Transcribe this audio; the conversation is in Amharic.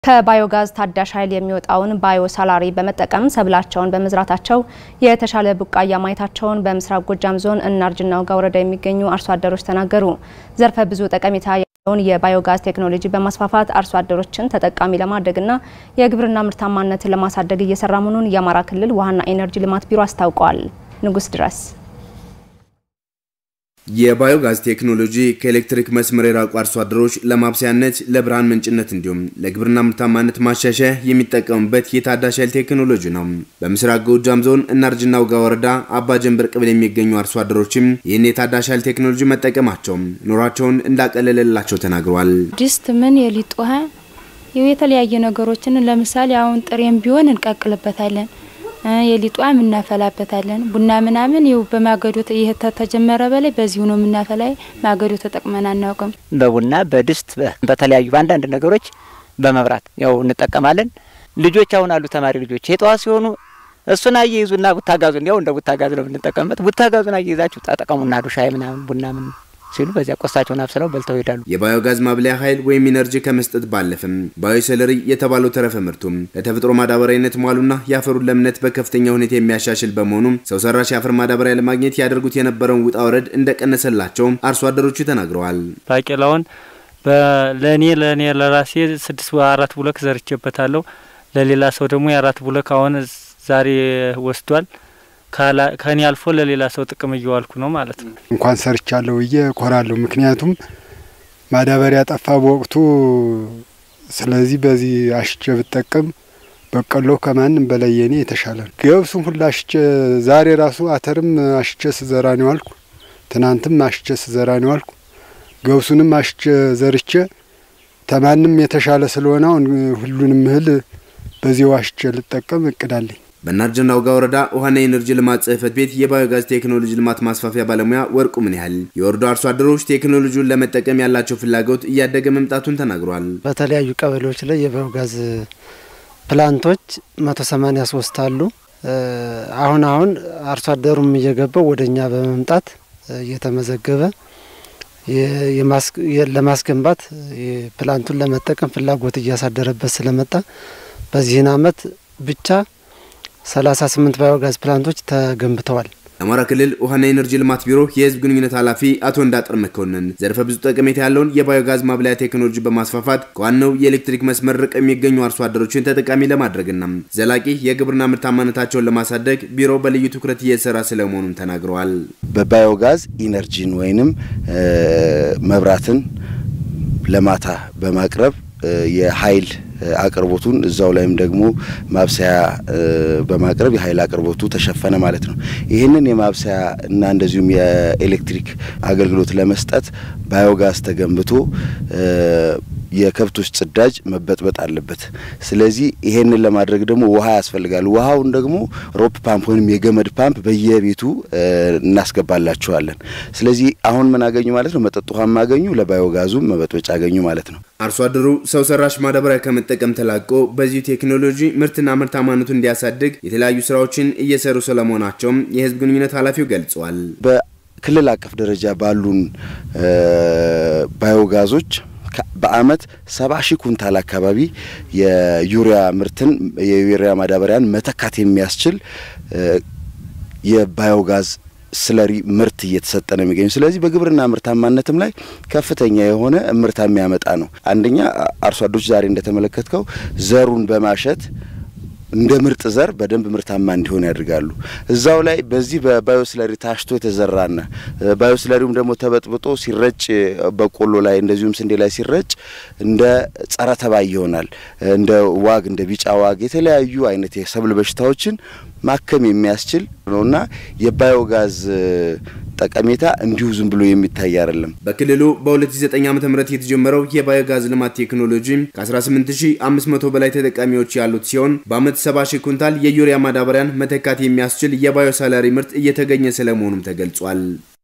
ከባዮጋዝ ታዳሽ ኃይል የሚወጣውን ባዮ ሳላሪ በመጠቀም ሰብላቸውን በመዝራታቸው የተሻለ ቡቃያ ማየታቸውን በምስራቅ ጎጃም ዞን እናርጅና ውጋ ወረዳ የሚገኙ አርሶ አደሮች ተናገሩ። ዘርፈ ብዙ ጠቀሜታ ያለውን የባዮጋዝ ቴክኖሎጂ በማስፋፋት አርሶ አደሮችን ተጠቃሚ ለማድረግና የግብርና ምርታማነትን ለማሳደግ እየሰራ መሆኑን የአማራ ክልል ውሃና ኢነርጂ ልማት ቢሮ አስታውቋል። ንጉስ ድረስ የባዮጋዝ ቴክኖሎጂ ከኤሌክትሪክ መስመር የራቁ አርሶ አደሮች ለማብሰያነት፣ ለብርሃን ምንጭነት እንዲሁም ለግብርና ምርታማነት ማሻሻያ የሚጠቀሙበት የታዳሽ ኃይል ቴክኖሎጂ ነው። በምስራቅ ጎጃም ዞን እናርጅና ውጋ ወረዳ አባ ጀንበር ቀበሌ የሚገኙ አርሶ አደሮችም ይህን የታዳሽ ኃይል ቴክኖሎጂ መጠቀማቸው ኑሯቸውን እንዳቀለለላቸው ተናግረዋል። ድስት ምን የሊጥ ውሃ የተለያየ ነገሮችን ለምሳሌ አሁን ጥሬም ቢሆን እንቀቅልበታለን የሊጧም እናፈላበታለን። ቡና ምናምን ይው በማገዶ ይሄ ተጀመረ በላይ በዚሁ ነው የምናፈላ። ማገዶ ተጠቅመን አናውቅም። በቡና በድስት በተለያዩ በአንዳንድ ነገሮች በመብራት ያው እንጠቀማለን። ልጆች አሁን አሉ ተማሪ ልጆች የጠዋት ሲሆኑ እሱን አየይዙና ቡታጋዙን ያው እንደ ቡታጋዝ ነው የምንጠቀምበት። ቡታጋዙን አየይዛችሁ ተጠቀሙና ሻይ ምናምን ቡና ምን ሲሉ በዚያ ቆሳቸውን አብስለው በልተው ይሄዳሉ። የባዮጋዝ ማብለያ ኃይል ወይም ኢነርጂ ከመስጠት ባለፍም ባዮሰለሪ የተባለው ተረፈ ምርቱም ለተፈጥሮ ማዳበሪያነት መዋሉና የአፈሩን ለምነት በከፍተኛ ሁኔታ የሚያሻሽል በመሆኑም ሰው ሰራሽ የአፈር ማዳበሪያ ለማግኘት ያደርጉት የነበረውን ውጣ ወረድ እንደቀነሰላቸው አርሶ አደሮቹ ተናግረዋል። ባቄላውን ለእኔ ለእኔ ለራሴ ስድስት አራት ቡለክ ዘርቼበታለሁ። ለሌላ ሰው ደግሞ የአራት ቡለክ አሁን ዛሬ ወስዷል። ከኔ አልፎ ለሌላ ሰው ጥቅም እየዋልኩ ነው ማለት ነው። እንኳን ሰርቻለሁ ብዬ እኮራለሁ። ምክንያቱም ማዳበሪያ ጠፋ በወቅቱ። ስለዚህ በዚህ አሽቼ ብጠቀም በቆሎ ከማንም በላይ የኔ የተሻለ ነው። ገብሱም ሁላ አሽቼ ዛሬ ራሱ አተርም አሽቼ ስዘራ ነው አልኩ። ትናንትም አሽቼ ስዘራ ነው አልኩ። ገብሱንም አሽቼ ዘርቼ ተማንም የተሻለ ስለሆነ አሁን ሁሉንም እህል በዚያው አሽቼ ልጠቀም እቅዳለኝ። በእናርጅና ውጋ ወረዳ ውሃና የኤነርጂ ልማት ጽሕፈት ቤት የባዮጋዝ ቴክኖሎጂ ልማት ማስፋፊያ ባለሙያ ወርቁ ምን ያህል የወረዳው አርሶ አደሮች ቴክኖሎጂውን ለመጠቀም ያላቸው ፍላጎት እያደገ መምጣቱን ተናግሯል። በተለያዩ ቀበሌዎች ላይ የባዮጋዝ ፕላንቶች መቶ ሰማኒያ ሶስት አሉ። አሁን አሁን አርሶ አደሩም እየገባው ወደ እኛ በመምጣት እየተመዘገበ ለማስገንባት ፕላንቱን ለመጠቀም ፍላጎት እያሳደረበት ስለመጣ በዚህን አመት ብቻ 38 ባዮጋዝ ፕላንቶች ተገንብተዋል። የአማራ ክልል ውሃና ኤነርጂ ልማት ቢሮ የህዝብ ግንኙነት ኃላፊ አቶ እንዳጥር መኮንን ዘርፈ ብዙ ጠቀሜታ ያለውን የባዮጋዝ ማብላያ ቴክኖሎጂ በማስፋፋት ከዋናው የኤሌክትሪክ መስመር ርቀው የሚገኙ አርሶ አደሮችን ተጠቃሚ ለማድረግና ዘላቂ የግብርና ምርታማነታቸውን ለማሳደግ ቢሮ በልዩ ትኩረት እየሰራ ስለመሆኑም ተናግረዋል። በባዮጋዝ ኢነርጂን ወይንም መብራትን ለማታ በማቅረብ የኃይል አቅርቦቱን እዛው ላይም ደግሞ ማብሰያ በማቅረብ የኃይል አቅርቦቱ ተሸፈነ ማለት ነው። ይህንን የማብሰያ እና እንደዚሁም የኤሌክትሪክ አገልግሎት ለመስጠት ባዮጋዝ ተገንብቶ የከብቶች ጽዳጅ መበጥበጥ አለበት። ስለዚህ ይሄንን ለማድረግ ደግሞ ውሃ ያስፈልጋል። ውሃውን ደግሞ ሮፕ ፓምፕ ወይም የገመድ ፓምፕ በየቤቱ እናስገባላቸዋለን። ስለዚህ አሁን ምን አገኙ ማለት ነው? መጠጥ ውሃ ማገኙ፣ ለባዮጋዙም መበጥበጫ አገኙ ማለት ነው። አርሶ አደሩ ሰው ሰራሽ ማዳበሪያ ከመጠቀም ተላቆ በዚሁ ቴክኖሎጂ ምርትና ምርታማነቱን እንዲያሳድግ የተለያዩ ስራዎችን እየሰሩ ስለመሆናቸውም የህዝብ ግንኙነት ኃላፊው ገልጸዋል። በክልል አቀፍ ደረጃ ባሉን ባዮጋዞች በአመት ሰባ ሺህ ኩንታል አካባቢ የዩሪያ ምርትን የዩሪያ ማዳበሪያን መተካት የሚያስችል የባዮጋዝ ስለሪ ምርት እየተሰጠ ነው የሚገኙ። ስለዚህ በግብርና ምርታማነትም ላይ ከፍተኛ የሆነ ምርታ የሚያመጣ ነው። አንደኛ አርሶ አደሮች ዛሬ እንደተመለከትከው ዘሩን በማሸት እንደ ምርጥ ዘር በደንብ ምርታማ እንዲሆን ያደርጋሉ። እዛው ላይ በዚህ በባዮስለሪ ታሽቶ የተዘራና ባዮስለሪውም ደግሞ ተበጥብጦ ሲረጭ በቆሎ ላይ እንደዚሁም ስንዴ ላይ ሲረጭ እንደ ጸረ ተባይ ይሆናል። እንደ ዋግ እንደ ቢጫ ዋግ የተለያዩ አይነት የሰብል በሽታዎችን ማከም የሚያስችል ነውና የባዮጋዝ ጠቀሜታ እንዲሁ ዝም ብሎ የሚታይ አይደለም። በክልሉ በ2009 ዓ.ም የተጀመረው የባዮጋዝ ልማት ቴክኖሎጂ ከ18500 በላይ ተጠቃሚዎች ያሉት ሲሆን በአመት 70 ሺህ ኩንታል የዩሪያ ማዳበሪያን መተካት የሚያስችል የባዮ ሳላሪ ምርት እየተገኘ ስለመሆኑም ተገልጿል።